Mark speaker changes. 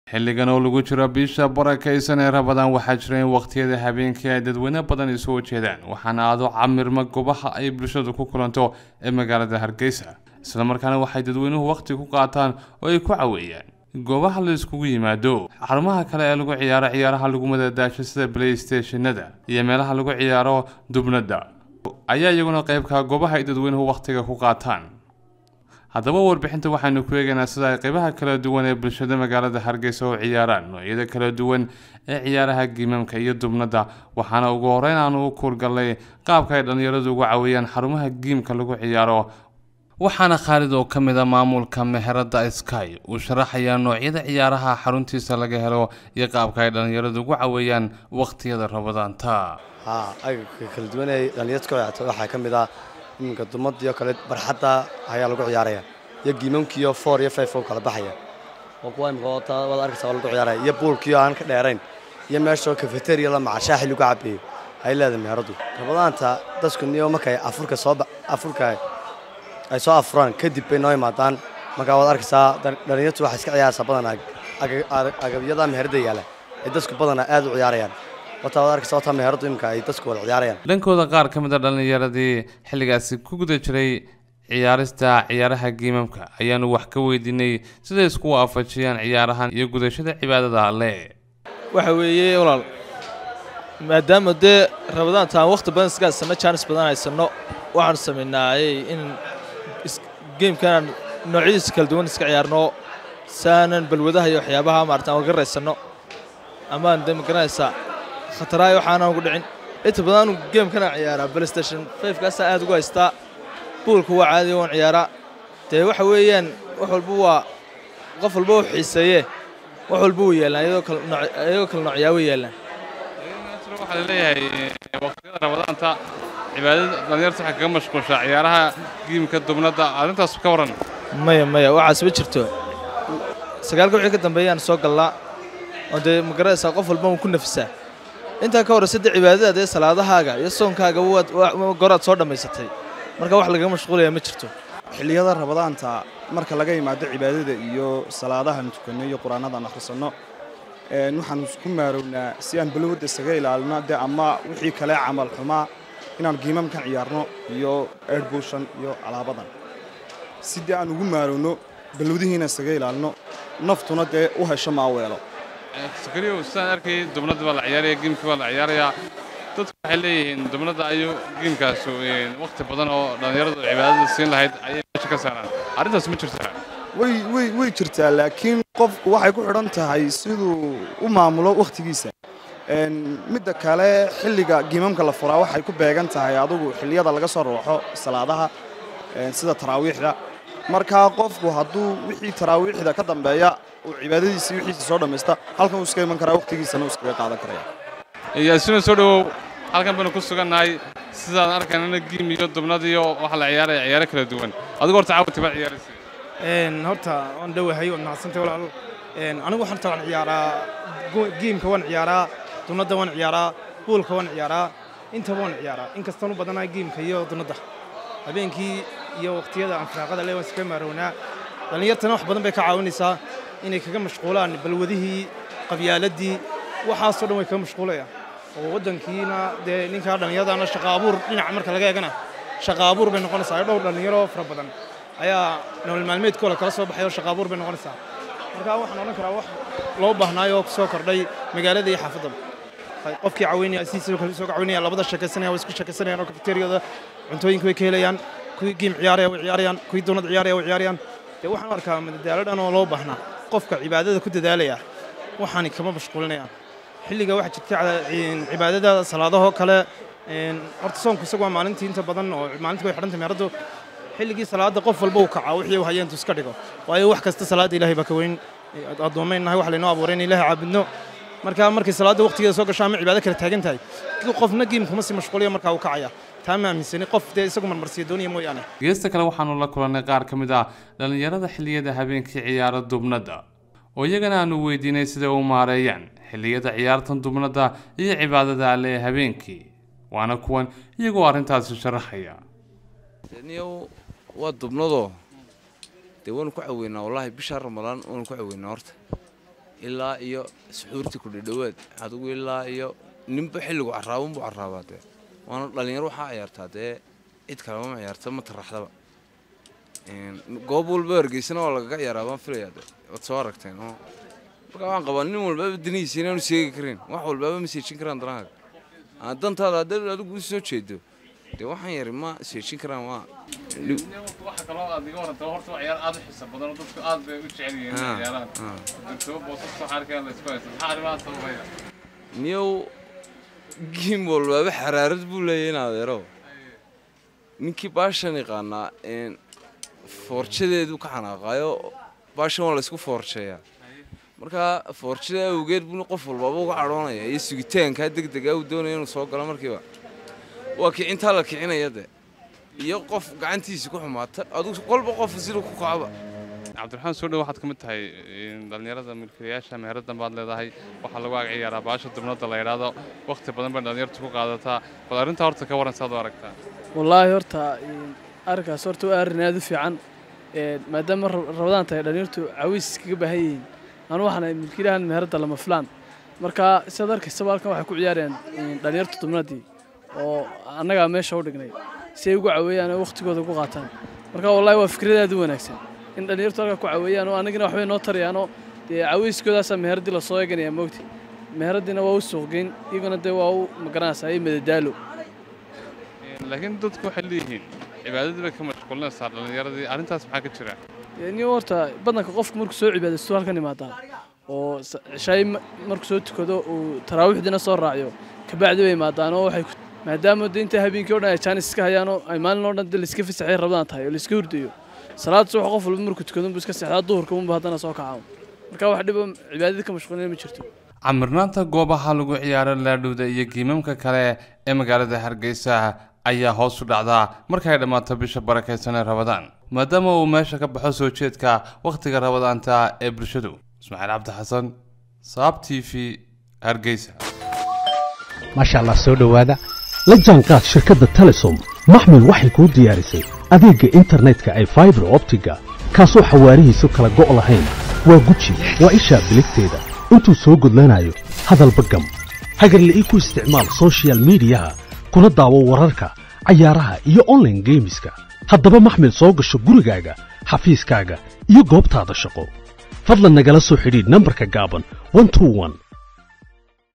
Speaker 1: xilligan oo lagu jiro bisha barakaysan ee rabadaan waxaa jira in waqtiyada habeenkii ay dadweyne badan isu jeedaan waxaana aado camirma goobaha ay bulshadu ku kulanto ee magaalada hargeysa islamarkaana waxay dadweynuhu waqti ku qaataan oo ay ku caweeyaan goobaha la iskugu yimaado xarumaha kale ee lagu ciyaaro ciyaaraha lagu madadaasho sida playstationada iyo meelaha lagu ciyaaro dubnada ayaa iyaguna qeybka goobaha ay dadweynuhu waqtiga ku qaataan haddaba warbixinta waxaynu ku eegaynaa sida ay qeybaha kala duwan ee bulshada magaalada hargeysa oo ciyaaraan noocyada kala duwan ee ciyaaraha giimamka iyo dubnada waxaana ugu horeyn aanu u kuurgallay qaabka ay dhallinyaradu ugu caweeyaan xarumaha giimka lagu ciyaaro waxaana khaalid oo ka mid a maamulka meherada sky uu sharaxayaa noocyada ciyaaraha xaruntiisa laga helo iyo qaabka ay dhallinyaradu ugu caweeyaan waqtiyada rabadaanta
Speaker 2: haa agabka kala duwan ee dhallinyarta ka ciyaarta waxaa ka mid ah iminka dumadiyo kale barxadda ayaa lagu ciyaaraya iyo giimamkiiyo four iyo five oo kala baxaya oo kuwa imika oo taa waad arkaysa oo lagu ciyaaraya iyo buulkiyo aan ka dheerayn iyo meeshoo cafeteria la maca shaaxi lagu cabeeyo ay leedahay meheradu rabadaanta dadku niyo markay afurka soo afurka ay soo afuraan kadib bay noo imaadaan markaa waad arkaysaa dhallinyartu waxay iska ciyaaraysaa badanaa agabyada meherada yaala ay dadku badanaa aad u ciyaarayaan wataa waad arkaysa wataa meheradu imika ay dadku wada ciyaarayaan
Speaker 1: dhankooda qaar ka mid a dhallinyaradii xilligaasi ku guda jiray ciyaarista ciyaaraha giimamka ayaanu wax ka weydiinay siday isku waafajiyaan ciyaarahan iyo gudashada cibaadada alle
Speaker 3: waxa weeye walaal maadaama dee rabadaanta aan wakhti badan iska haysanno jaanis badan haysanno waxaanu samaynaayey in geemkanaan noocyadiisa kala duwan iska ciyaarno saanan balwadaha iyo waxyaabaha maarata aan garaysanno amaan dee magaranaysaa khataraaya waxaanaan ugu dhicin inta badan anu geemkanaan ciyaaraa playstation fivekaasaa aad ugu haystaa buulka waa caadiya waan ciyaaraa dee waxa weeyaan wax walba waa qof walba u xiiseeye wax walba u yeelaan iyagoo kala noocyaabo yeelaan
Speaker 1: waxaa laleeyahay waqtiyada rabadaanta cibaadada dhallinyarta waxay kaga mashquulshaa ciyaaraha giimka dubnada arrintaas ka waran
Speaker 3: maya maya waxaas ma jirto sagaalka wixii ka dambeeyaan soo gallaa oo dee magaraysaa qof walba ku nafisaa intaa ka horraysa dee cibaadada dee salaadahaaga iyo soonkaaga goraad soo dhammaysatay marka wax lagaga mashquulaya ma jirto
Speaker 4: xilliyada rabadaanta marka laga yimaado cibaadada iyo salaadahan tukanno iyo qur-aanadaan akhrisanno waxaan ku maarownaa si aan balowada isaga ilaalino dee ama wixii kale camal xumaa inaan giimamkan ciyaarno iyo erbushan iyo alaabadan si dee aan ugu maarowno balwadihiina isaga ilaalino naftuna dee u hesho maaweelo
Speaker 1: sakariyow sidaan arkay dubnada baa la ciyaaraya giimkii baa la ciyaarayaa dadku waxay leeyihiin dubnada ayuu giimkaas waqti badan oo dhallinyaradu cibaadada siin lahayd ayay meesha ka saaraan arrintaas ma jirtaa
Speaker 4: way way way jirtaa laakiin qofku waxay ku xidhan tahay siduu u maamulo wakhtigiisa midda kale xilliga giimamka la furaa waxay ku beegan tahay adugu xilliyada laga soo rooxo salaadaha sida taraawiixda markaa qofku hadduu wixii taraawiixda ka dambeeya uu cibaadadiisii wixiisa soo dhammaysta halkan uu iska iman karaa wakhtigiisana uu iskaga qaadan karaya
Speaker 1: yaasina soo dhowow halkan baynu ku sugannahay sidaan arkaynana giim iyo dubnad iyo waxa la ciyaaraya ciyaaro kala duwan adigu horta caawati baad ciyaaraysa
Speaker 5: horta waan dhowahay waad mahadsantay walaal anigu horta waan ciyaaraa giimka waan ciyaaraa dunadda waan ciyaaraa buulka waan ciyaaraa intaba waan ciyaaraa inkastaan u badanahay giimka iyo dunadda habeenkii iyo waqtiyada aan firaaqada le waan iskaga maarownaa dhallinyartana wax badan bay ka caawinaysaa inay kaga mashquulaan balwadihii qabyaaladii waxaasoo dhan way kaga mashquulayaan oo waddankiina dee ninkaa dhallinyaradaana shaqa abuur dhinaca marka laga eegana shaqa abuur bay noqonaysaa dhowr dhallinyaro fara badan ayaa nolol maalmeedkooda kala soo baxay oo shaqa abuur bay noqonaysaa marka waxaan odhan karaa wax loo baahnaay oo soo kordhay magaalada iyo xaafaddaba qofkii caweynaya sidiisa kale soo caweynaya labada sheekaysanaya way isku sheekaysanayaan oo kafeteriyada cuntooyinka way ka helayaan kuwii giim ciyaaraya way ciyaarayaan kuwii doonad ciyaaraya way ciyaarayaan dee waxaan arkaa madadaalo dhan oo loo baahnaa qofka cibaadada ku dadaalaya waxaani kama mashquulinayaan xilliga waxaa jirta cibaadada salaadahoo kale horta soonku isagu waa maalintii inta badan oo maalintii way xidhantay meeraddu xilligii salaada qof walba uu kacaa wixii uu hayeentu iska dhigo waayo wax kasta salaada ilaahay baa ka weyn addoommaynahay wax laynoo abuuray in ilaahay caabudno marka markay salaada waqtigeeda soo gasho ama cibaado kale taagan tahay qofna giim kuma sii mashquuliyo markaa uu kacaya taa ma aaminsani qof dee isagu marmarsiya doonaya mooyaane
Speaker 1: geesta kale waxaanu la kulannay qaar ka mid ah dhallinyarada xilliyada habeenkii ciyaara dubnada oo iyagana aanu weydiinay siday u maareeyaan xilliyada ciyaartan dubnada iyo cibaadada alle ee habeenkii waana kuwan iyagoo arrintaasi sharaxaya
Speaker 6: niyow waa dubnadoo dee waanu ku caweynaa wallaahi bishaa ramadaan waanu ku caweynaa horta ilaa iyo suxuurtii ku dhadhowaad adigu ilaa iyo ninba xilligu caraabanbuu caraabaa dee waana dhallinyaro waxaa ciyaartaa dee cid kalema ma ciyaarta ma taraxdaba goob walba hargeysana waa lagaga ciyaaraa baan filayaa de waad soo aragteen oo marka waan qabaa nin walbaaba danihiisa inaanu seegi karin wax walbaaba ma seejin karaan danahaaga aan dantaada haddaad adigu u soo jeedo dee waxaan yari ma seejin karaan waa
Speaker 1: waxa kaloo aad iga waranta horta waa ciyaar aad u xiisa badan oo dadku aad bay u jecel yihiin
Speaker 6: Ah,
Speaker 1: ciyaarahan
Speaker 6: ah.
Speaker 1: dugsiyo boosas waxaa arkaya la isku haysta maxaa arrimahaas sababaya
Speaker 6: niyow giim walbaaba xaraarad buu leeyahay in adeero ninkii baashan yaqaanaa een, foorjadeedu ka xanaaqaayo baashan waa laysku foorjeeyaa marka foorjada awgeed buu qof walbaaba uga cadhoonaya iyo sugitaankaa degdega uu doonaya inuu soo galo markiiba waa kicintaa la kicinaya de iyo qof gacantiisa ku xumaata adugu qolba qof siduu ku kacaba
Speaker 1: cabdiraxmaan soo dhow waxaad ka mid tahay in dhallinyarada milkiilayaasha meheraddan baad leedahay waxaa lagu ag ciyaaraa baasha dubnada la yidhaahdo wakhti badan bay dhallinyartu ku qaadataa bal arrintaa horta ka waran saad u aragtaa
Speaker 7: wallaahi horta een, arrinkaas horta waa arrin aad u fiican een, maadaama rab- rabadaan tahay dhallinyartu cawiis iskaga baahan yihiin anu waxaan ahay milkiilahan meheradda lama filaan marka sidaad arkaysaba halkan waxay ku ciyaarayaan een, dhallinyarta dubnadii oo annagaa meesha u dhignay si ay ugu caweeyaan oo wakhtigooda ugu qaataan marka wallaahi waa fikrad aad u wanaagsan in dhallinyartu halkaa ku caweeyaan oo annagina waxbay noo tarayaanoo dee cawiiskoodaasaa meheradii lasoo eeganaya moogti meheradiina waa u suuqgeyn iyaguna dee waa u magaranaysaa iyo madadaalo
Speaker 1: laakiin dadku waxay leeyihiin cibaadadii bay ka mashquulinaysaa dhallinyaradii arrintaas maxaa ka jira
Speaker 7: ni horta badanka qofku markuu soo cibaadaysto halkan imaadaa oo s- cishaay ma- markuu soo tukado uu taraawiixdiina soo raaciyo kabacdi bay imaadaan oo waxay ku- maadaama de inta habeenkii o dhan ay jaanis iska hayaan oo ay maalin oo dhan de laiska fasaxay rabadaan tahay oo laiska hurdayo salaad subax qof walba markuu tukado unbu iska seexdaa duhurka unbu haddana soo kacaa marka wax dhiba cibaadadii ka mashquulina ma jirto
Speaker 1: camirnaanta goobaha lagu ciyaaro laadhowda iyo giimamka kale ee magaalada hargeysa ayaa hoos u dhacdaa markay dhammaato bisha barakaysan ee rabadaan maadaama uu meesha ka baxo soo jeedka wakhtiga rabadaanta ee bulshadu ismaaciil cabdi xasan saab t v hargeysa
Speaker 8: maasha allah soo dhowaada la jaanqaad shirkadda telesom maxmil waxay kuu diyaarisay adeegga internetka ay faibar optiga kaasoo xawaarihiisu kala go' lahayn waa guji waa ishaa biligteeda intuu soo gudlanayo hadalba gam hagarle ii ku isticmaal soshiyal miidiyaha kuna daawo wararka cayaaraha iyo online geemiska haddaba maxmil soo gasho gurigaaga xafiiskaaga iyo goobtaada shaqo fadlan nagala soo xidhiidh nambarka gaaban 121